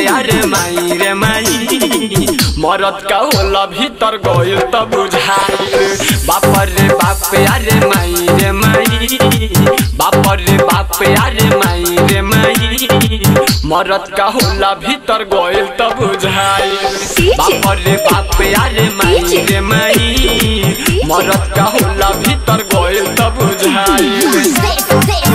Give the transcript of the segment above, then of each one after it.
अरे माई रे माई मरद का होला भीतर गइल त बुझाइल बाप रे बाप अरे माई रे माई बाप रे बाप अरे माई रे माई मरद का होला भीतर गइल त बुझाइल बाप रे बाप अरे माई रे माई मरद का होला भीतर गइल त बुझाइल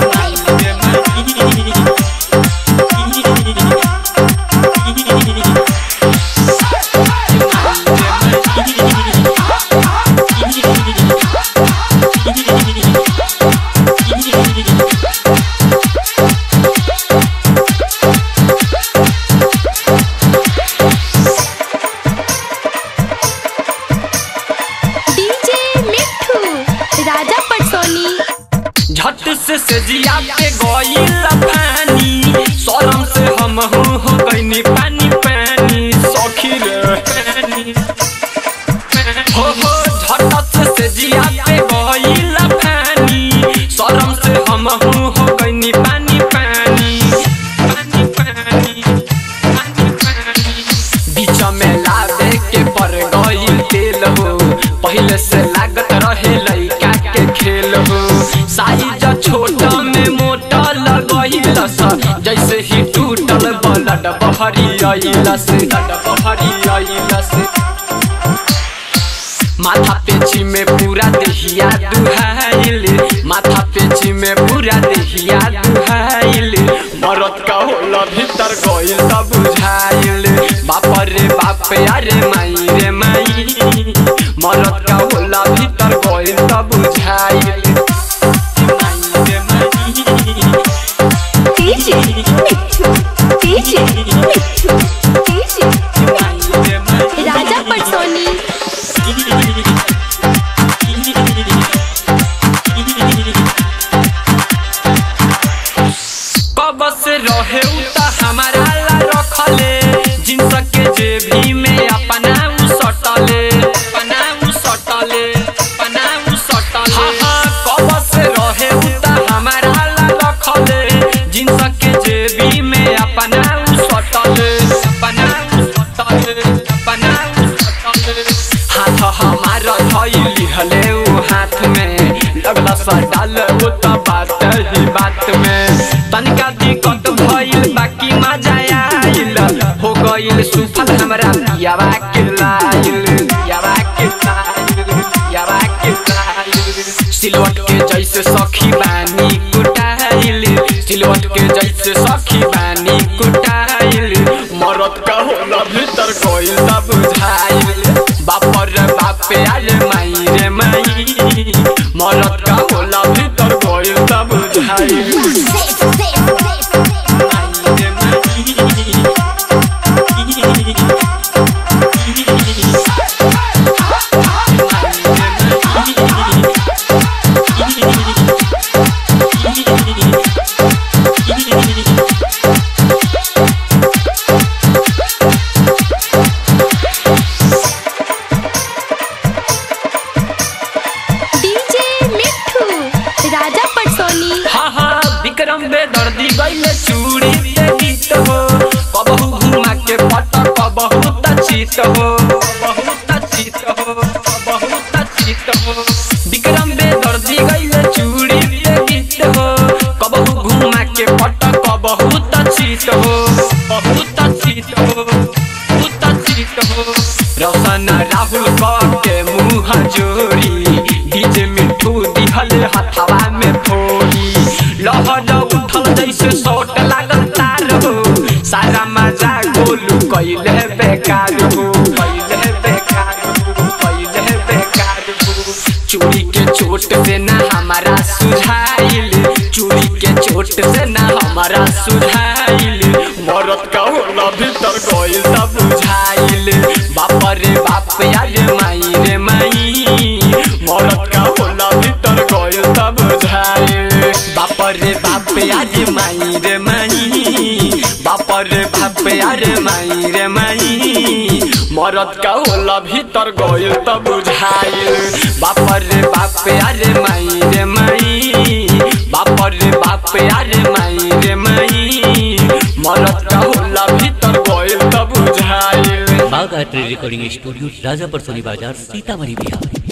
डीजे मिठू राजा पटसोनी झट से सजिया के गइल पानी शरम से हम हो गइनी पानी पानी सखी रे पानी हो हो झट से सजिया के गइल पानी शरम से हम हो गइनी पानी पानी पानी पानी पानी पानी बीच में लावे के पर गइल तेल हो पहले से लागत रहे लइका के खेल हो साइज छोट में मोटा लगइल स जैसे ही टूटल बलड बहरी अइल से लड बहरी अइल से माथा पेची में पूरा देहिया दुहाइल माथा पेची में पूरा देहिया दुहाइल मरद का होला भीतर गइल त बुझाइल बाप रे बाप अरे माई रे माई मरद का होला भीतर गइल त बुझाइल माई रे माई DJ Mithu DJ Mithu DJ माई रे माई राजा पटसोनी कब से रहे उता हमारा ला रखले जिनस के जेबी में अपना उ सटले अपना उ सटले अपना उ सटले हाँ हाँ कब से रहे उता हमारा ला रखले जिनस के जेबी में अपना उ सटले अपना उ सटले अपना उ सटले हाथ हमारा धइली हले उ हाथ में लगला सा डाल वो त बात ही बात में तनिका दिक्कत भइल बाकी मजा आइल हो गइल सुफल हमरा पियावा के लाइल पियावा के लाइल पियावा के लाइल सिलवट के जैसे सखी बानी कुटाइल सिलवट के जैसे सखी बानी कुटाइल मरद का होला भीतर गइल त बुझाइल बाप रे बाप अरे माई रे माई मरद का होला भीतर गइल त बुझाइल माई रे माई डीजे मिठू राजा पटसोनी हाँ हाँ विक्रम बेदर्दी गइले चूड़ी पे गीत हो कबहू घुमा के पट कबहू तचित हो कबहू तचित हो कबहू तचित हो विक्रम बेदर्दी गइले चूड़ी पे गीत हो कबहू घुमा के पट कबहू तचित हो बहु तचित हो बहु तचित हो रोशन राहुल के मुँह जोड़ी डीजे मिठू दिहल हथवा में फोड़ी लहर उठल जैसे सोट लागल तार हो सारा मजा गोलू कैले बेकार हो कैले बेकार हो कैले बेकार हो चूड़ी के चोट से ना हमारा सुझाइल चूड़ी के चोट से ना हमारा सुझाइल मरद का होला भीतर गइल त बुझाइल बाप रे बाप अरे माई रे माई मरद का होला भीतर गइल त बुझाइल बाप रे बाप अरे माई रे माई बाप रे बाप अरे माई रे माई मरद का होला भीतर गइल त बुझाइल बाप रे बाप अरे माई रे माई बाप रे बाप अरे माई रे माई मरद का होला भीतर गइल गायत्री रिकॉर्डिंग स्टूडियो राजापर सोनी बाजार सीतामढ़ी बिहार